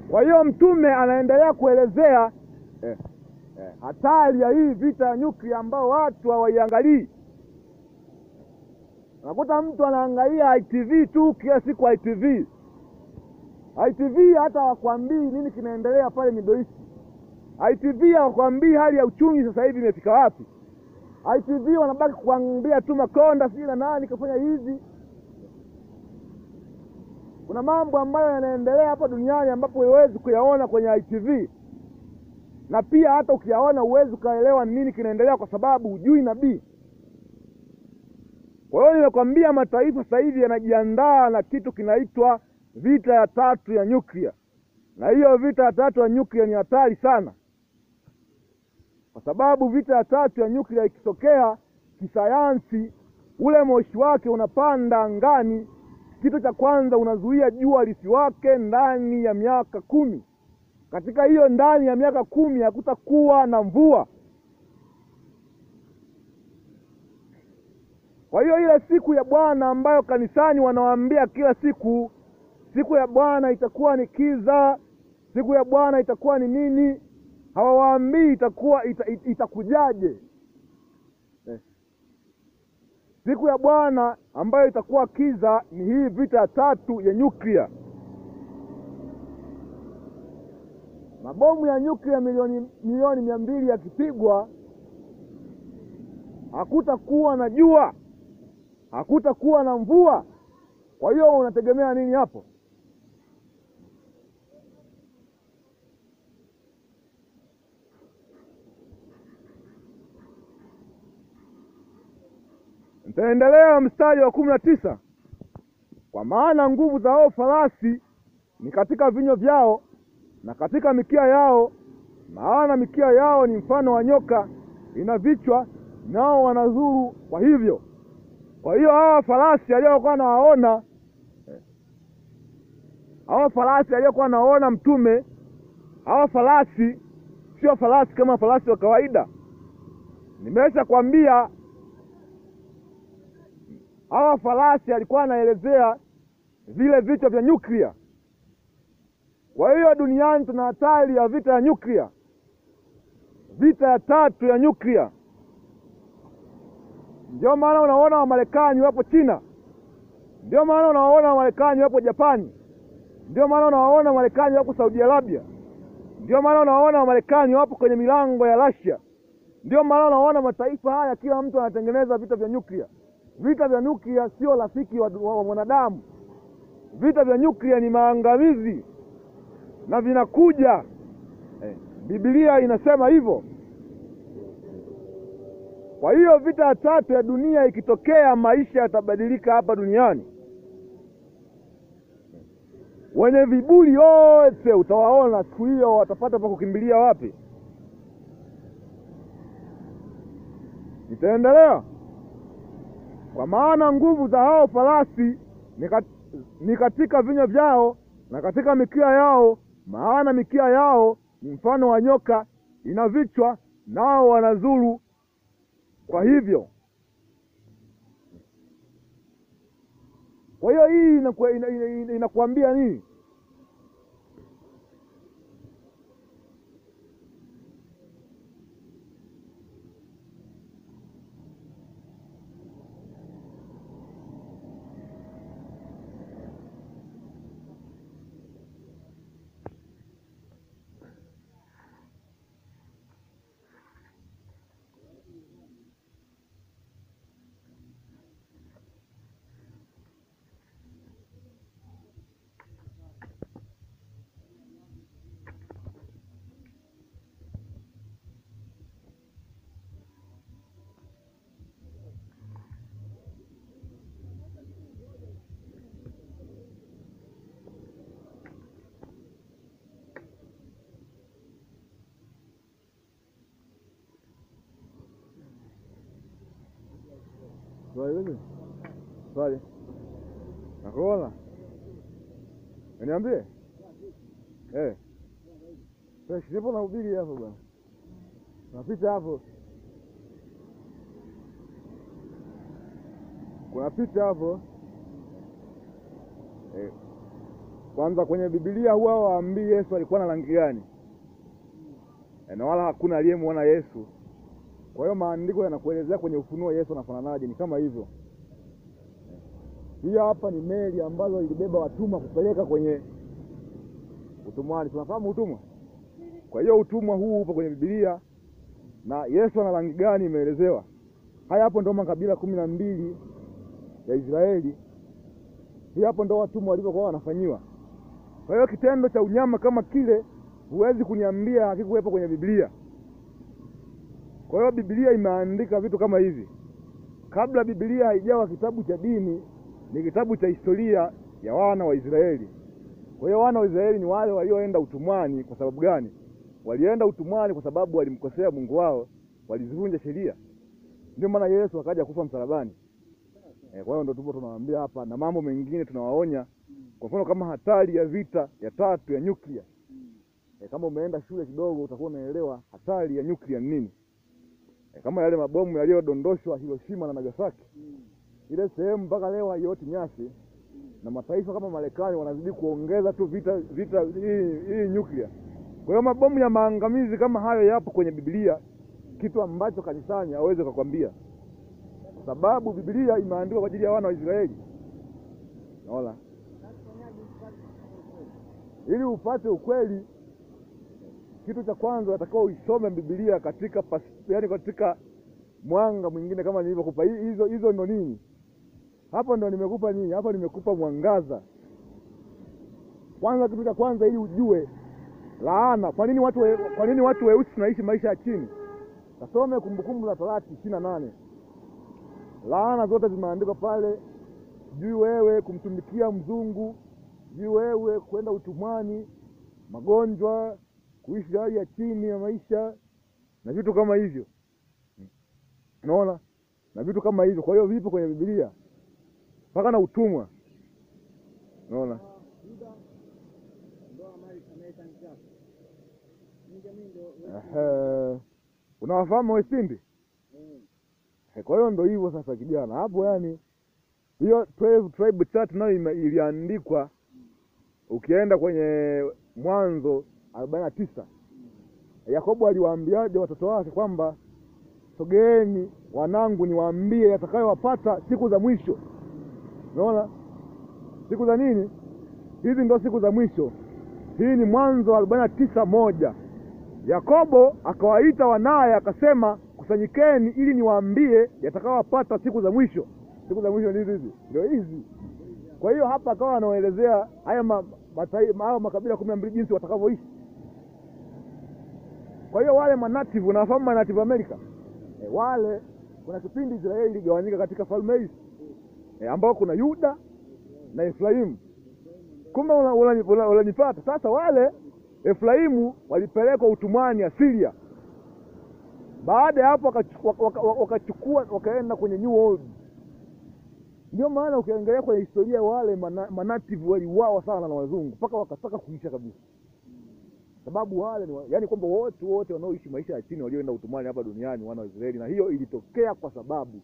Kwa hiyo mtume anaendelea kuelezea eh, eh, hatari ya hii vita ya nyuklia ambao watu hawaiangalii. Unakuta mtu anaangalia ITV tu kila siku ITV. ITV hata hawakwambii nini kinaendelea pale Middle East. ITV hawakwambii hali ya uchumi sasa hivi imefika wapi. ITV wanabaki kuambia tu Makonda sijui na nani kafanya hivi. Kuna mambo ambayo yanaendelea hapa duniani ambapo huwezi kuyaona kwenye ITV, na pia hata ukiyaona huwezi ukaelewa nini kinaendelea, kwa sababu hujui nabii. Kwa hiyo nimekwambia, mataifa sasa hivi yanajiandaa na kitu kinaitwa vita ya tatu ya nyuklia, na hiyo vita ya tatu ya nyuklia ni hatari sana, kwa sababu vita ya tatu ya nyuklia ikitokea kisayansi, ule moshi wake unapanda angani. Kitu cha kwanza unazuia jua lisiwake ndani ya miaka kumi. Katika hiyo ndani ya miaka kumi hakutakuwa na mvua. Kwa hiyo ile siku ya Bwana ambayo kanisani wanawaambia kila siku, siku ya Bwana itakuwa ni kiza, siku ya Bwana itakuwa ni nini, hawawaambii itakuwa ita, it, itakujaje eh. Siku ya Bwana ambayo itakuwa kiza ni hii vita ya tatu ya nyuklia. Mabomu ya nyuklia milioni milioni mia mbili yakipigwa, hakutakuwa na jua, hakutakuwa na mvua. Kwa hiyo unategemea nini hapo? Nitaendelea mstari wa kumi na tisa. Kwa maana nguvu za hao farasi ni katika vinywa vyao na katika mikia yao, maana mikia yao ni mfano wa nyoka, ina vichwa nao wanazuru kwa hivyo. Kwa hiyo hawa farasi aliyokuwa nawaona, hawa farasi aliyokuwa nawaona Mtume, hawa farasi sio farasi kama farasi wa kawaida. Nimesha kwambia hawa farasi alikuwa anaelezea vile vichwa vya nyuklia. Kwa hiyo duniani tuna hatari ya vita ya nyuklia, vita ya tatu ya nyuklia. Ndio maana unaona Wamarekani wapo China, ndio maana unawaona Wamarekani wapo Japani, ndio maana unawaona Wamarekani wapo Saudi Arabia, ndio maana unawaona Wamarekani wapo kwenye milango ya Russia, ndio maana unawaona mataifa haya, kila mtu anatengeneza vita vya nyuklia. Vita vya nyuklia sio rafiki wa, wa, wa mwanadamu. Vita vya nyuklia ni maangamizi na vinakuja eh, Biblia inasema hivyo. Kwa hiyo vita ya tatu ya dunia ikitokea, maisha yatabadilika hapa duniani. Wenye viburi wote utawaona siku hiyo, watapata pa kukimbilia wapi? Nitaendelea. Kwa maana nguvu za hao farasi ni, kat, ni katika vinywa vyao na katika mikia yao, maana mikia yao ni mfano wa nyoka, ina vichwa nao wanazuru kwa hivyo. Kwa hiyo hii inakuambia ina, ina, ina nini? Swali swali nakuona, niambie. Eh, sipo na ubiri hapo bwana, napita hapo, kuna picha hapo eh. Kwanza kwenye Biblia huwa waambii Yesu alikuwa na rangi gani, E, na wala hakuna aliyemwona Yesu. Kwa hiyo maandiko yanakuelezea kwenye Ufunuo Yesu anafananaje, ni kama hivyo. Hii hapa ni meli ambazo ilibeba watumwa kupeleka kwenye utumwani. Tunafahamu utumwa. Kwa hiyo utumwa huu upo kwenye Biblia, na Yesu ana rangi gani imeelezewa. Haya hapo ndo makabila kumi na mbili ya Israeli. Hii hapo ndo watumwa walivyokuwa wanafanyiwa. Kwa hiyo kitendo cha unyama kama kile huwezi kuniambia hakikuwepo kwenye Biblia. Kwa hiyo Biblia imeandika vitu kama hivi. Kabla Biblia haijawa kitabu cha dini, ni kitabu cha historia ya wana wa Israeli. Kwa hiyo wana wa Israeli ni wale walioenda utumwani. Kwa sababu gani? Walienda utumwani kwa sababu walimkosea Mungu wao, walizivunja sheria. Ndio maana Yesu akaja kufa msalabani. E, kwa hiyo ndo tupo tunawaambia hapa, na mambo mengine tunawaonya. Kwa mfano kama hatari ya vita ya tatu ya nyuklia. E, kama umeenda shule kidogo utakuwa unaelewa hatari ya nyuklia ni nini. E, kama yale mabomu yaliyodondoshwa Hiroshima na Nagasaki, ile sehemu mpaka leo haioti nyasi, na mataifa kama Marekani wanazidi kuongeza tu vita vita hii hii nyuklia. Kwa hiyo mabomu ya maangamizi kama hayo yapo kwenye Biblia, kitu ambacho kanisani hawezi kukwambia, kwa sababu Biblia imeandikwa kwa ajili ya wana wa Israeli. Naona ili upate ukweli, kitu cha kwanza unatakiwa uisome Biblia katika pas, yani katika mwanga mwingine, kama nilivyokupa hizo hizo. Ndo nini hapo? Ndo nimekupa nini hapo? Nimekupa mwangaza kwanza. Kitu cha kwanza ili ujue laana. Kwa nini watu we, kwa nini watu weusi tunaishi maisha ya chini? Kasome Kumbukumbu la Torati ishirini na nane. Laana zote zimeandikwa pale, juu wewe kumtumikia mzungu, juu wewe kwenda utumwani, magonjwa, kuishi hali ya chini ya maisha na vitu kama hivyo, unaona, na vitu kama hivyo. Kwa hiyo vipo kwenye Biblia mpaka na utumwa, unaona. Ehe, unawafahamu Westindi? Kwa hiyo ndo hivyo sasa, kijana hapo, yani hiyo 12 tribe chart nayo iliandikwa, ukienda kwenye Mwanzo arobaini na tisa Yakobo aliwaambiaje watoto wake kwamba sogeeni wanangu, niwaambie yatakayowapata siku za mwisho. Unaona siku za nini hizi? Ndo siku za mwisho. Hii ni Mwanzo arobaini na tisa moja. Yakobo akawaita wanaye akasema, kusanyikeni ili niwaambie yatakayowapata siku za mwisho. Siku za mwisho ndizi hizi, ndio hizi. Kwa hiyo hapa akawa anawaelezea haya ma, haya makabila kumi na mbili jinsi watakavyoishi. Kwa hiyo wale manativu, unawafahamu manativu Amerika e, wale kuna kipindi Israeli iligawanyika katika falme hizi e, ambao kuna Yuda na Efraimu. Kumbe unanipata sasa. Wale Efraimu walipelekwa utumwani Asiria. Baada ya hapo wakachukua wakaenda kwenye New World. Ndio maana ukiangalia kwenye historia wale manativu waliuawa sana na wazungu mpaka wakataka kuisha kabisa, sababu wale ni yaani kwamba wote wote wanaoishi maisha ya chini walioenda utumwani hapa duniani wana wa Israeli, na hiyo ilitokea kwa sababu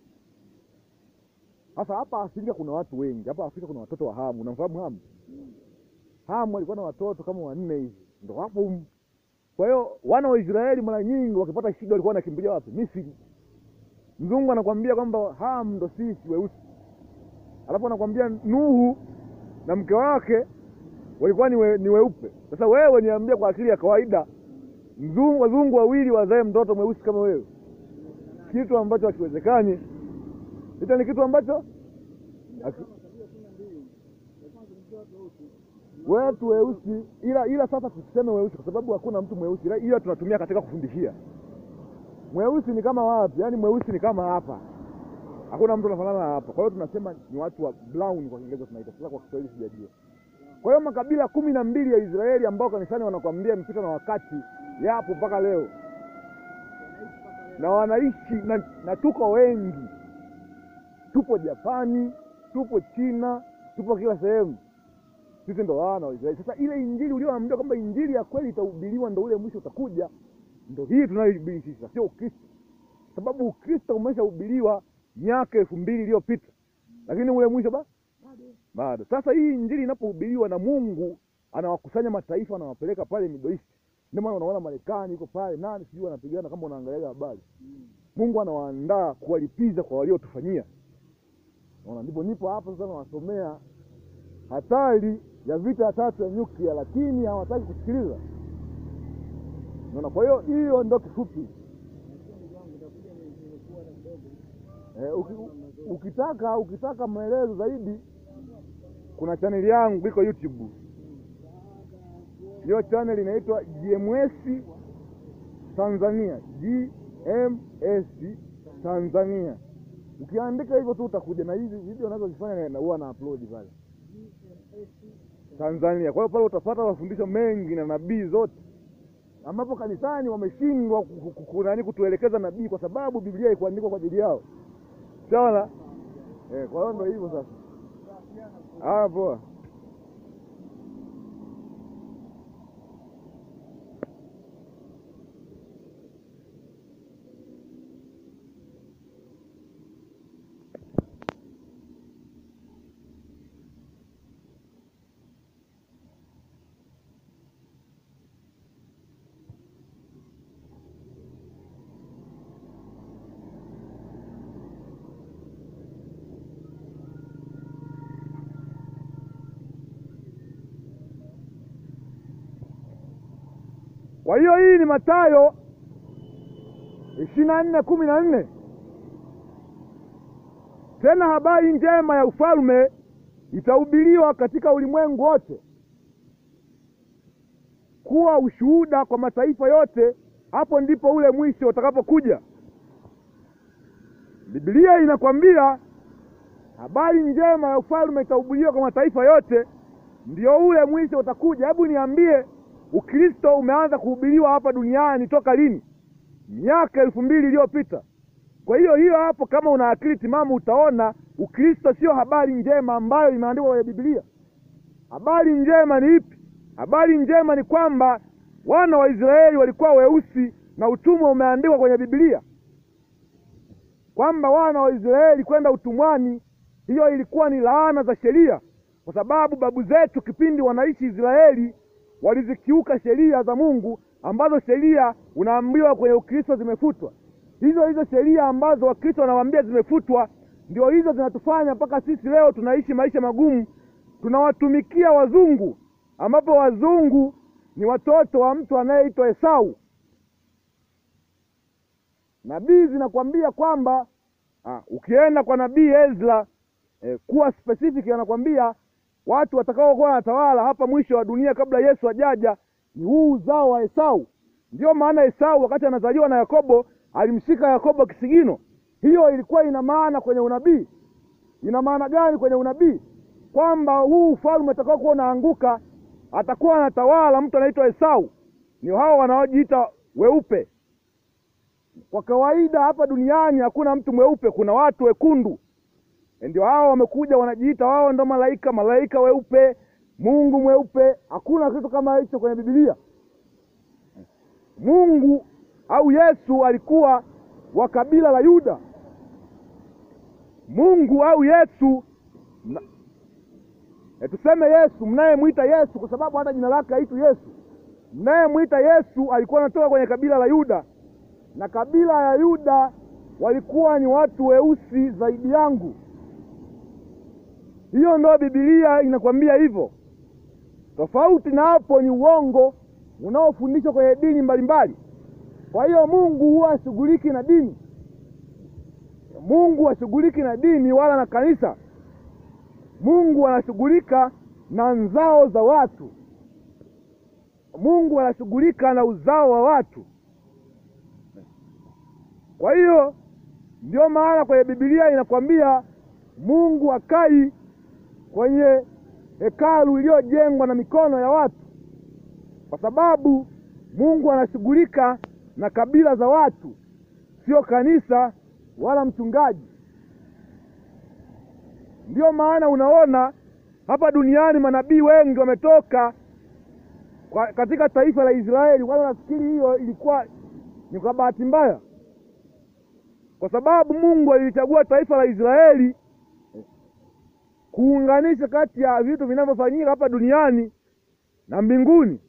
sasa hapa Afrika kuna watu wengi. Hapa Afrika kuna watoto wa Hamu. Unamfahamu Hamu? Hamu alikuwa na watoto kama wanne hivi, ndo hapo. Kwa hiyo wana wa Israeli mara nyingi wakipata shida walikuwa wanakimbilia wapi? Misri. Mzungu anakwambia kwamba Hamu ndo sisi weusi, alafu anakwambia Nuhu na mke wake walikuwa ni, we, ni weupe. Sasa wewe niambia, kwa akili ya kawaida mzungu, wazungu wawili wazae mtoto mweusi kama wewe, kitu ambacho hakiwezekani. Hicho ni kitu ambacho wetu weusi, ila ila sasa tuseme weusi kwa sababu hakuna mtu mweusi, ila tunatumia katika kufundishia. Mweusi ni kama wapi? Yaani mweusi ni kama hapa, hakuna mtu anafanana hapa. Kwa hiyo tunasema ni watu wa brown kwa Kiingereza tunaita, sasa kwa Kiswahili sijajua. Kwa hiyo makabila kumi na mbili ya Israeli ambao kanisani wanakwambia mpita na wakati yapo mpaka leo na wanaishi na, na tuko wengi tupo Japani, tupo China, tupo kila sehemu. Sisi ndo wana wa Israeli. Sasa ile injili ulioambiwa kwamba injili ya kweli itahubiriwa, ndo ule mwisho utakuja, ndo hii tunayohubiri sisi, sio Ukristo, sababu Ukristo umeshahubiriwa miaka elfu mbili iliyopita, lakini ule mwisho ba bado. Sasa hii injili inapohubiriwa na Mungu anawakusanya mataifa anawapeleka pale Middle East. Ndio maana unaona Marekani iko pale, nani sijui wanapigana, kama unaangalia habari. Mungu anawaandaa kuwalipiza kwa waliotufanyia. Unaona, ndipo nipo hapa sasa nawasomea hatari ya vita ya tatu ya nyuklia, lakini hawataki kusikiliza. Unaona, kwa hiyo hiyo ndio kifupi. Eh, uki, ukitaka ukitaka maelezo zaidi kuna chaneli yangu iko YouTube. Hiyo chaneli inaitwa GMS Tanzania, GMS Tanzania. Ukiandika hivyo tu utakuja na hizi video nazozifanya na huwa na upload pale Tanzania. Kwa hiyo pale utapata mafundisho mengi na nabii zote, ambapo kanisani wameshindwa ku- ku- ku- nani kutuelekeza nabii, kwa sababu Biblia haikuandikwa kwa ajili yao. Sawa eh, kwa hiyo ndio hivyo sasa. Ah, poa. Kwa hiyo hii ni Mathayo ishirini na nne kumi na nne. Tena habari njema ya ufalme itahubiriwa katika ulimwengu wote kuwa ushuhuda kwa mataifa yote, hapo ndipo ule mwisho utakapokuja. Biblia inakwambia habari njema ya ufalme itahubiriwa kwa mataifa yote, ndio ule mwisho utakuja. Hebu niambie, Ukristo umeanza kuhubiriwa hapa duniani toka lini? Miaka elfu mbili iliyopita. Kwa hiyo hiyo hapo, kama una akili timamu, utaona Ukristo sio habari njema ambayo imeandikwa kwenye Biblia. Habari njema ni ipi? Habari njema ni kwamba wana wa Israeli walikuwa weusi na utumwa umeandikwa kwenye Biblia, kwamba wana wa Israeli kwenda utumwani, hiyo ilikuwa ni laana za sheria, kwa sababu babu zetu kipindi wanaishi Israeli walizikiuka sheria za Mungu, ambazo sheria unaambiwa kwenye Ukristo zimefutwa. Hizo hizo sheria ambazo Wakristo wanawaambia zimefutwa, ndio hizo zinatufanya mpaka sisi leo tunaishi maisha magumu, tunawatumikia wazungu, ambapo wazungu ni watoto wa mtu anayeitwa Esau. Nabii zinakwambia kwamba ah, ukienda kwa nabii Ezra eh, kuwa specific, anakwambia watu watakaokuwa wanatawala hapa mwisho wa dunia kabla Yesu ajaja ni huu uzao wa Esau. Ndiyo maana Esau wakati anazaliwa na Yakobo alimshika Yakobo kisigino. Hiyo ilikuwa ina maana kwenye unabii. Ina maana gani kwenye unabii? Kwamba huu ufalme utakaokuwa unaanguka atakuwa anatawala mtu anaitwa Esau. Ni hao wanaojiita weupe. Kwa kawaida hapa duniani hakuna mtu mweupe, kuna watu wekundu ndio hao wamekuja wanajiita wao ndo malaika, malaika weupe, Mungu mweupe. Hakuna kitu kama hicho kwenye Biblia. Mungu au Yesu alikuwa wa kabila la Yuda. Mungu au Yesu mna, e, tuseme Yesu, mnayemwita Yesu, kwa sababu hata jina lake haitu Yesu. Mnayemwita Yesu alikuwa anatoka kwenye kabila la Yuda, na kabila ya Yuda walikuwa ni watu weusi zaidi yangu. Hiyo ndo Biblia inakwambia hivyo. Tofauti na hapo ni uongo unaofundishwa kwenye dini mbalimbali. Kwa hiyo Mungu huwa hashughuliki na dini. Mungu hashughuliki na dini wala na kanisa. Mungu anashughulika na nzao za watu. Mungu anashughulika na uzao wa watu. Kwa hiyo ndio maana kwenye Biblia inakwambia Mungu akai kwenye hekalu iliyojengwa na mikono ya watu, kwa sababu Mungu anashughulika na kabila za watu, sio kanisa wala mchungaji. Ndiyo maana unaona hapa duniani manabii wengi wametoka kwa katika taifa la Israeli. Wala nafikiri hiyo ilikuwa ni kwa bahati mbaya, kwa sababu Mungu alilichagua taifa la Israeli kuunganisha kati ya vitu vinavyofanyika hapa duniani na mbinguni